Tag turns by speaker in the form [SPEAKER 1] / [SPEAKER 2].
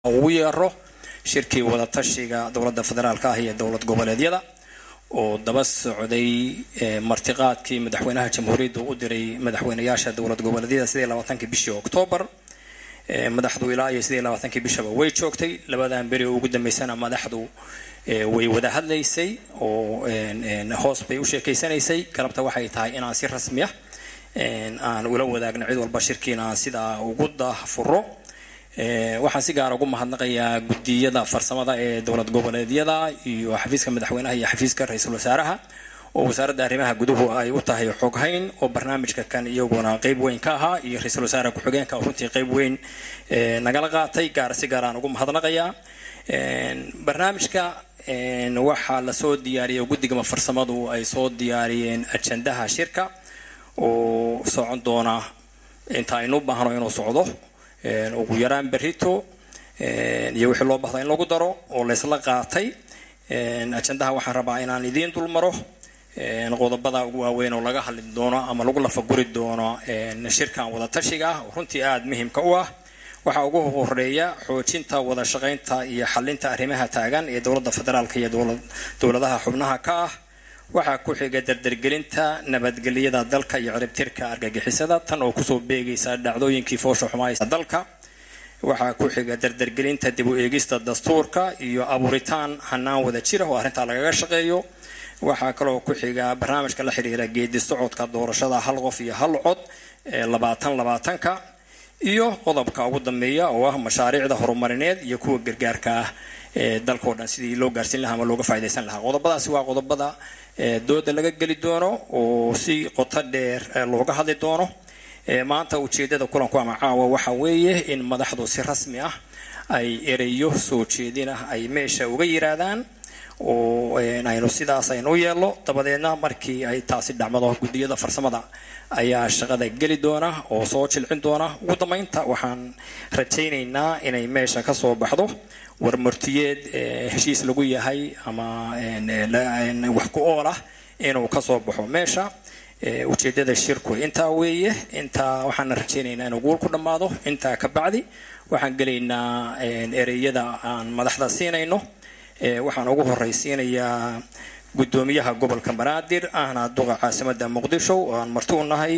[SPEAKER 1] ugu yeero shirkii wadatashiga dowladda federaalka ah iyo dowlad goboleedyada oo daba socday martiqaadkii madaxweynaha jamhuuriyadda u diray madaxweynayaasha dowlad goboleedyada sidii labaatankii bishii oktoobar madaxdu ilaa iyo sidii labaatankii bishaba way joogtay labadan beri oo ugu dambeysana madaxdu way wada hadlaysay oo hoos bay u sheekeysanaysay galabta waxay tahay inaan si rasmi ah aan ula wadaagno cid walba shirkiina aan sidaa ugu daahfuro waxaan si gaara ugu mahadnaqayaa guddiyada farsamada ee dowlad goboleedyada iyo xafiiska madaxweynaha iyo xafiiska ra-iisul wasaaraha oo wasaaradda arrimaha guduhu ay u tahay xoghayn oo barnaamijka kan iyaguna qeyb weyn ka ahaa iyo ra-iisul wasaare ku-xigeenka runtii qeyb weyn nagala qaatay gaar si gaar aan ugu mahadnaqayaa barnaamijka waxaa lasoo diyaariyay guddigama farsamadu ay soo diyaariyeen ajandaha shirka oo socon doona inta aynu baahno inuu socdo ugu yaraan berito iyo wixii loo bahda in lagu daro oo laysla qaatay ajandaha waxaan rabaa inaan idiin dulmaro qodobada ugu waaweyn oo laga hadli doono ama lagu lafaguri doono shirkan wadatashiga ah oo runtii aada muhiimka u ah waxaa ugu horeeya xoojinta wada shaqaynta iyo xalinta arrimaha taagan ee dowladda federaalka iyo dowladaha xubnaha ka ah waxaa ku xiga dardargelinta nabadgelyada dalka iyo ciribtirka argagixisada tan oo kusoo beegaysa dhacdooyinkii foosha xumaaysa dalka waxaa ku xiga dardargelinta dib u eegista dastuurka iyo abuuritaan hanaan wada jira oo arrintaa lagaga shaqeeyo waxaa kaloo ku xiga barnaamijka la xiriira geedi socodka doorashada hal qof iyo hal cod ee labaatan labaatanka iyo qodobka ugu dambeeya oo ah mashaariicda horumarineed iyo kuwa gargaarka ah ee dalkao dhan sidii loo gaarsiin lahaa ama looga faa'idaysan lahaa qodobadaasi waa qodobada dooda laga geli doono oo si qoto dheer looga hadli doono maanta ujeedada kulanku ama caawa waxa weeye in madaxdu si rasmi ah ay ereyo soo jeedin ah ay meesha uga yiraadaan oo aynu sidaas aynu u yeelno dabadeedna markii ay taasi dhacmado guddiyada farsamada ayaa shaqada geli doona oo soo jilcin doona ugu dambeynta waxaan rajaynaynaa inay meesha ka soo baxdo warmartiyeed heshiis lagu yahay ama wax ku ool ah inuu kasoo baxo meesha ujeedada shirku intaa weeye intaa waxaana rajaynaynaa inuu guul ku dhammaado intaa ka bacdi waxaan gelaynaa ereyada aan madaxda siinayno waxaan ugu horeysiinayaa guddoomiyaha gobolka banaadir ahna duqa caasimada muqdisho oo aan marti u nahay